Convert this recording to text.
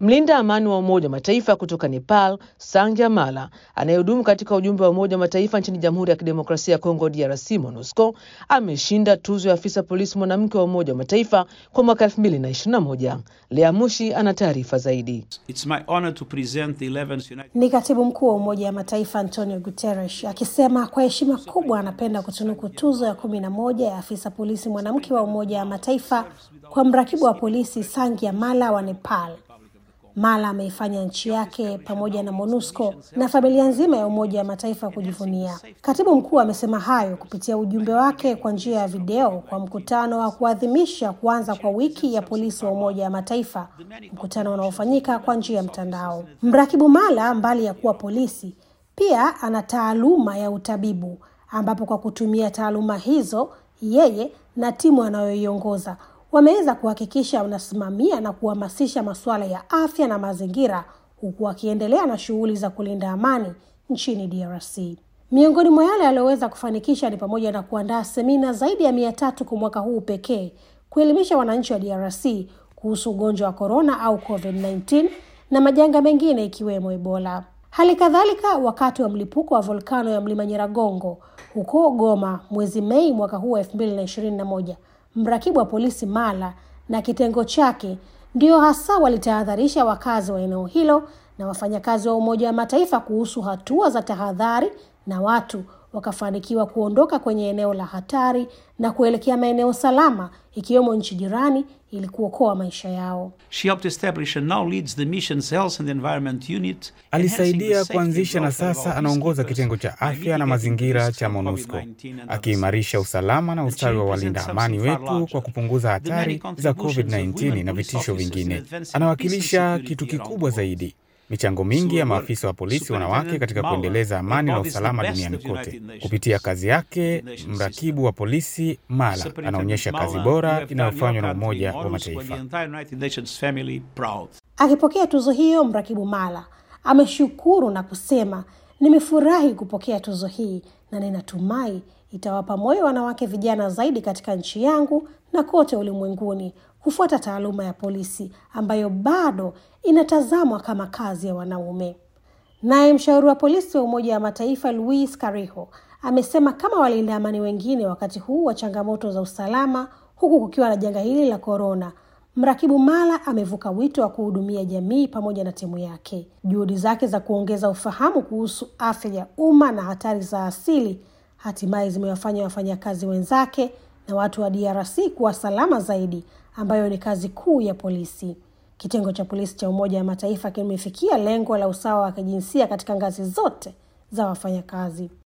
Mlinda amani wa Umoja wa Mataifa kutoka Nepal, Sangya Mala, anayehudumu katika ujumbe wa Umoja wa Mataifa nchini Jamhuri ya Kidemokrasia ya Kongo, DRC, MONUSCO, ameshinda tuzo ya afisa polisi mwanamke wa Umoja wa Mataifa kwa mwaka 2021. Lea Mushi ana taarifa zaidi. It's my honor to present the 11th United Ni katibu mkuu wa Umoja wa Mataifa Antonio Guterres akisema kwa heshima kubwa anapenda kutunuku tuzo ya kumi na moja ya afisa polisi mwanamke wa Umoja wa Mataifa kwa mrakibu wa polisi Sangya Mala wa Nepal. Mala ameifanya nchi yake pamoja na MONUSCO na familia nzima ya Umoja wa Mataifa kujivunia. Katibu mkuu amesema hayo kupitia ujumbe wake kwa njia ya video kwa mkutano wa kuadhimisha kuanza kwa wiki ya polisi wa Umoja wa Mataifa, mkutano unaofanyika kwa njia ya mtandao. Mrakibu Mala, mbali ya kuwa polisi, pia ana taaluma ya utabibu, ambapo kwa kutumia taaluma hizo yeye na timu anayoiongoza wameweza kuhakikisha wanasimamia na kuhamasisha masuala ya afya na mazingira huku wakiendelea na shughuli za kulinda amani nchini DRC. Miongoni mwa yale aliyoweza kufanikisha ni pamoja na kuandaa semina zaidi ya mia tatu kwa mwaka huu pekee kuelimisha wananchi wa DRC kuhusu ugonjwa wa korona au COVID-19 na majanga mengine ikiwemo Ebola. Hali kadhalika, wakati wa mlipuko wa volkano ya mlima Nyiragongo huko Goma mwezi Mei mwaka huu wa elfu mbili na ishirini na moja mrakibu wa polisi Mala na kitengo chake ndio hasa walitahadharisha wakazi wa eneo hilo na wafanyakazi wa Umoja wa Mataifa kuhusu hatua za tahadhari, na watu wakafanikiwa kuondoka kwenye eneo la hatari na kuelekea maeneo salama ikiwemo nchi jirani ili kuokoa maisha yao. She helped establish and now leads the mission's Health and Environment Unit. Alisaidia kuanzisha na sasa anaongoza kitengo cha afya na mazingira cha MONUSCO, akiimarisha usalama na ustawi wa walinda amani wetu kwa kupunguza hatari za COVID-19 na vitisho vingine. Anawakilisha kitu kikubwa zaidi, michango mingi ya maafisa wa polisi wanawake katika kuendeleza amani na usalama duniani kote. Kupitia kazi yake, mrakibu wa polisi Mala anaonyesha kazi bora inayofanywa na Umoja wa Mataifa. Akipokea tuzo hiyo, mrakibu Mala ameshukuru na kusema, nimefurahi kupokea tuzo hii na ninatumai itawapa moyo wanawake vijana zaidi katika nchi yangu na kote ulimwenguni kufuata taaluma ya polisi ambayo bado inatazamwa kama kazi ya wanaume. Naye mshauri wa polisi wa Umoja wa Mataifa Luis Cariho amesema kama walinda amani wengine wakati huu wa changamoto za usalama, huku kukiwa na janga hili la korona, mrakibu Mala amevuka wito wa kuhudumia jamii pamoja na timu yake. Juhudi zake za kuongeza ufahamu kuhusu afya ya umma na hatari za asili hatimaye zimewafanya wafanyakazi wenzake na watu wa DRC kuwa salama zaidi, ambayo ni kazi kuu ya polisi. Kitengo cha polisi cha Umoja wa Mataifa kimefikia lengo la usawa wa kijinsia katika ngazi zote za wafanyakazi.